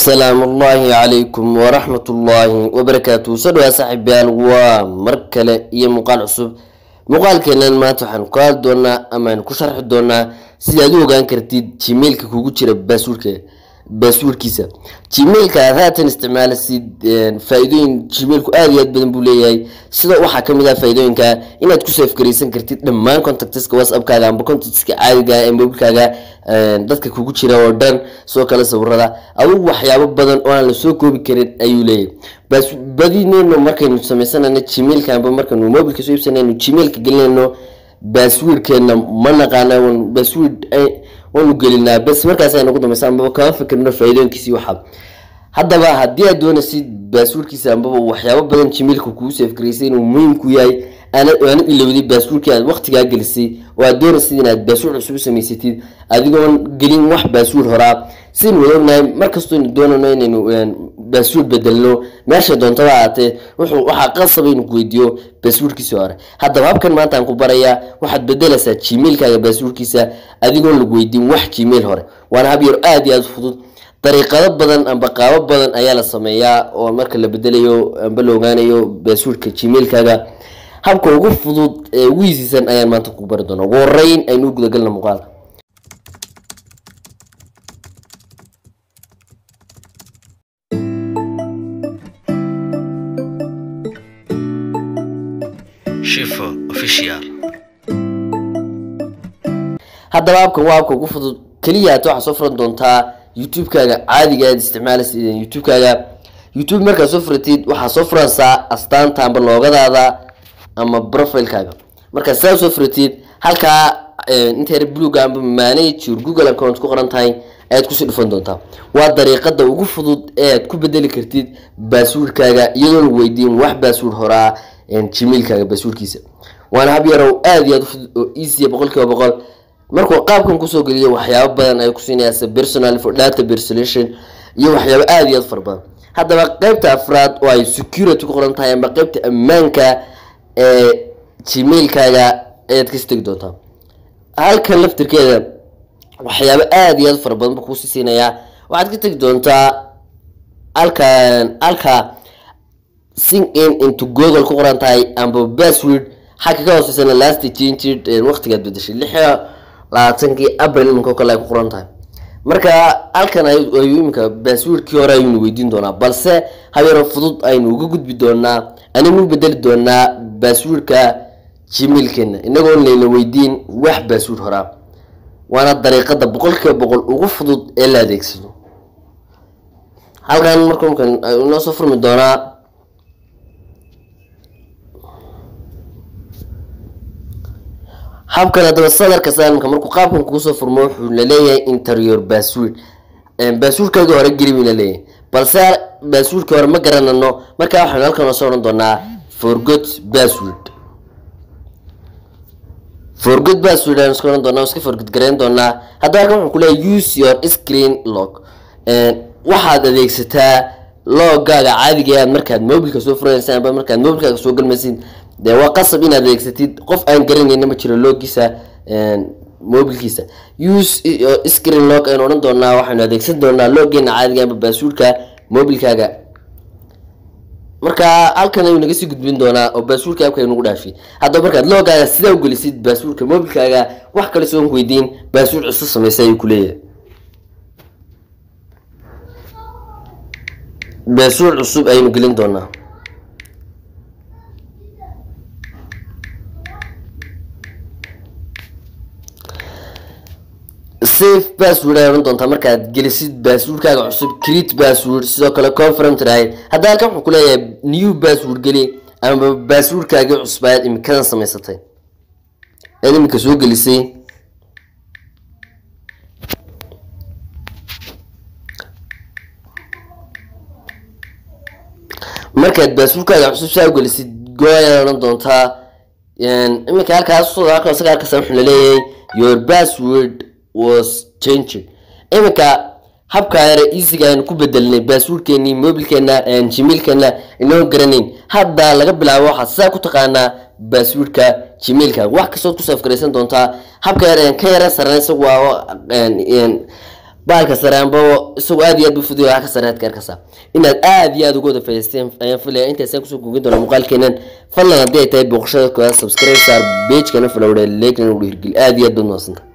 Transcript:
asalaamu ullaahi calaykum waraxmat ullaahi wabarakaatu soo dhawaa saaxiibayaal waa mar kale iyo muuqaal cusub muuqaalkeenan maanta waxaan ku hadli doonaa amaaan ku sharxi doonaa sida aad u ogaan kartid gmailka kugu jira baasuurka baasuurkiisa gmailka aad haatan isticmaalasid faa-iidooyin gmailku aada iyo aad badan buu leeyahay sida waxaa kamid ah faa-iidooyinka inaad ku safgaraysan kartid dhammaan contactska whatsappkaaga amba contactska caadiga ee mobilkaaga dadka kugu jira oo dhan sidoo kale sawirada adugu waxyaabo badan oo aan lasoo koobi karin ayuu leeyahay badineyno markaynu sameysanayno gmailka amba markaynu mobilka soo iibsanayno gmailka gelinayno baaswiirkeena ma naqaana baaswiir waanu gelinaa bas markaas ay nagu dambaysa ambaba kama fikirno faa-iidooyinkiisi waxaa haddaba haddii aad doonaysid baaswiirkiisa ambaba waxyaabo badan gmailka kuu safgaraysay inuu muhiimku yahay aana ilowday baaswiirkii aad waqtigaa gelisay oo aad doonaysid inaad baaswiir cusub u samaysatid adigoon gelin wax baaswiir horaa sidaynu wada ognahay markastooynu doonano inaynu baaswiir bedelno meesha doontaba ahaatee wuxuu waxaa qasaba inuu ku weydiiyo baaswiirkiisii hore haddaba habkan maanta aan ku barayaa waxaad bedelaysaa gmailkaaga baaswiirkiisa adigoon lagu weydiin wax gmail hore waana hab yar aada iyo aada fudud dariiqado badan amba qaabo badan ayaa la sameeyaa oo marka la bedelayo amba la ogaanayo baaswiirka gmailkaaga habka ugu fudud ee ugu yiisiisan ayaan maanta ku bari doona ugu horeyn aynu gudagalna muuqaalka Shifo official. haddaba habkan waa habka ugu fudud keliya hata waxaa soo furan doontaa youtube-kaaga caadiga aad isticmaalaysa youtube-kaaga youtube markaad soo furatid waxaa soo furansaa astaanta amba loogadaada ama profilekaaga markaad sidaa soo furatid halkaa inta yar bluga amba manage your google account ku qoran tahay ayaad kusii dhufan doontaa waa dariiqada ugu fudud ee aad ku bedeli kartid baaswiirkaaga iyadoon weydiin wax baaswiir horaa gmailkaaga baaswiirkiisa waana hab yarow aada iyo aad ufudud oo easya boqol kiiba boqol markuu qaabkan kusoo geliyo waxyaabo badan ay kusiinaysa personal for data personation iyo waxyaabo aada iyo aad fara badan haddaba qeybta afraad oo ay security ku qoran tahay amba qeybta ammaanka ee gmailkaaga ayaad kasi tegi doontaa halkan laftirkeeda waxyaabo aada iyo aad fara badan buu kuusii siinayaa waxaad ka tegi doontaa halkan halka sing in into google ku qoran tahay amba password xagga ka hooseysana last changed waqtigaad bedeshay lix labaatankii abril iminka kale ay ku qoran tahay marka halkan ayuu iminka baaswiirkii hore ayuunu weydiin doonaa balse habeero fudud aynu uga gudbi doonaa anignu bedeli doonaa baaswiirka gmailkeena inagoon layna weydiin wax baaswiir horaa waana dariiqada boqol kiiba boqol ugu fudud ee la adeegsado halkan marka markan inoo soo furmi doonaa habkan haddaba sadarka saamka markuu qaabkan kuusoo furmo wuxuu laleeyahay interior baaswiir baaswiirkaagii hore geli buu laleeyahay balse baaswiirkii hore ma garanano markaa waxaynu halkan oo soo odhan doonaa forgot bassword forgot bassword aynu iska odhan doonaa iska forgot garayn doonaa haddaba halkan wuxuu kuleeyahay use your screen log waxaad adeegsataa loogaaga caadiga aad markaad mobilka soo furaysa amba markaad mobilkaaga soo galmaysid dee waa qasab inaad adeegsatid qof aan garanayna ma jiro loogiisa mobilkiisa use screen log aynu odhan doonaa waxaynu adeegsan doonaa loogeena caadiga amba baasuurka mobilkaaga marka halkan ayuu naga sii gudbin doonaa oo baasuurka abka nagu dhaafi haddaba markaad loogaaga sidaa u gelisid baasuurka mobilkaaga wax kale soon weydiin baasuur cusub samaysa ayuu kuleeyahay baasuur cusub ayaynu gelin doonaa safe bassword ay odhan doontaa markaad gelisid baaswordkaaga cusub create bassword sidoo kale confirm tirahay hadda halkan wuxuu kuleeyahay new bassword geli ama baaswordkaagii cusub ayaad imikadan samaysatay ayaad imika soo gelisay markaad baaswordkaaga cusub saa u gelisid go ayaad odhan doontaa iminka halkaas halka isaga halkaas wuxuu laleeyahay your password was changed iminka habkaa yare easyga aynu ku bedelnay baaswordkeenii mobilkeena gmailkeena inoo garanayn hadda laga bilaabo waxaad sidaa ku taqaanaa baaswordka gmailkaaga wax kastood ku safgaraysan doontaa habka yar ka yara saran isagu waa baalka sare amba isagoo aad iyo aad bu fudiyo wax ka sare aad ka arkaysaa inaad aad iyo aad uga wada faa'iidaysteen ayaan filaya intaasaan kusoo gugin doona muuqaalkeenan fadlan haddii ay tahay booqashada koowaad subscribe saar pagekana falowdhe leegna u dhiirgeli aad iyo aad baad mahadsantahay